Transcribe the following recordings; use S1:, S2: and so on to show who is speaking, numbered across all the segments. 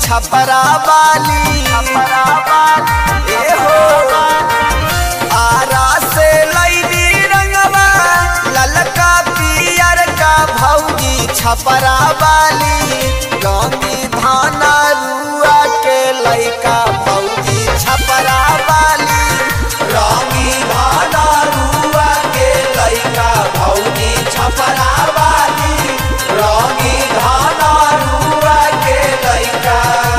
S1: छपरा वाली ए हो आरा से लैली रंगवा ललका पियर का भौजी छपरा वाली गंगी धाना रुआ के लैका भौजी छपरा वाली रंगी धाना रुआ के लैका भौजी छपरा वाली रंगी धाना रुआ के लैका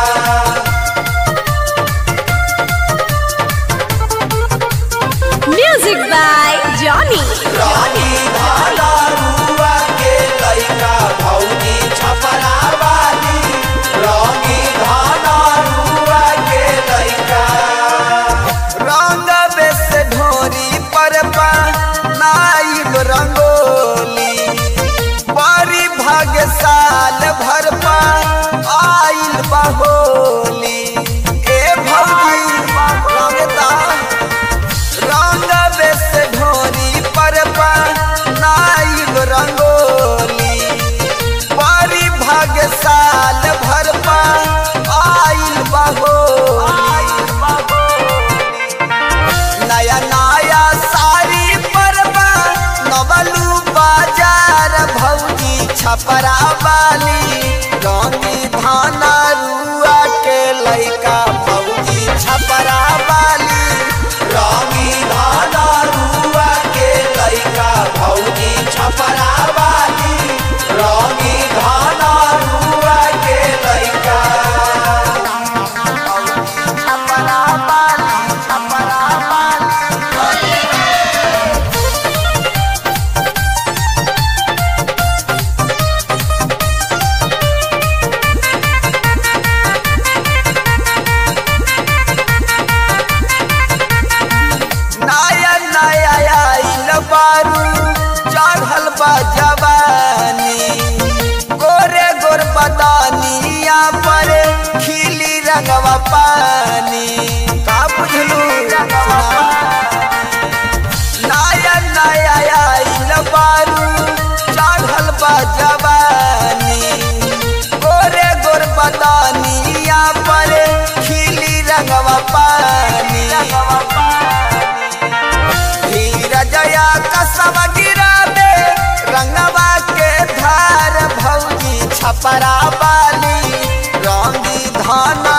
S2: Music by Johnny.
S1: रानी धाना रुआ के लैका भौजी छपरा वाली रानी धाना रुआ के लैका रंग बेस ढोरी पर पा नाइब रंगोली बड़ी भाग्य साल भर पा आइल बहोली ए भौजी रंगता रंग बेस ढोरी पर पा नाइब रंगोली बड़ी भाग्य साल भर पा आइल बहो नया नया साड़ी पर बा नवलू बाजार भौजी छपरा वाली रंगी धाना रुआ के लैका भौजी छपरा वाली रंगी धाना रुआ के लैका भौजी छपरा वाली रंगी धाना रुआ के लैका छपरा वाली छपरा वाली नया नया आइल बारू चढ़ल बा जवानी गोरे गोर बदानिया पर खिली रंगवा पानी का बुझलू नया नया आइल बारू चढ़ल बा जवानी गोरे गोर बदानिया पर खिली रंगवा पानी धीरजया कसम गिराबे रंगवा के धार भौजी छपरा वाली रंगी धाना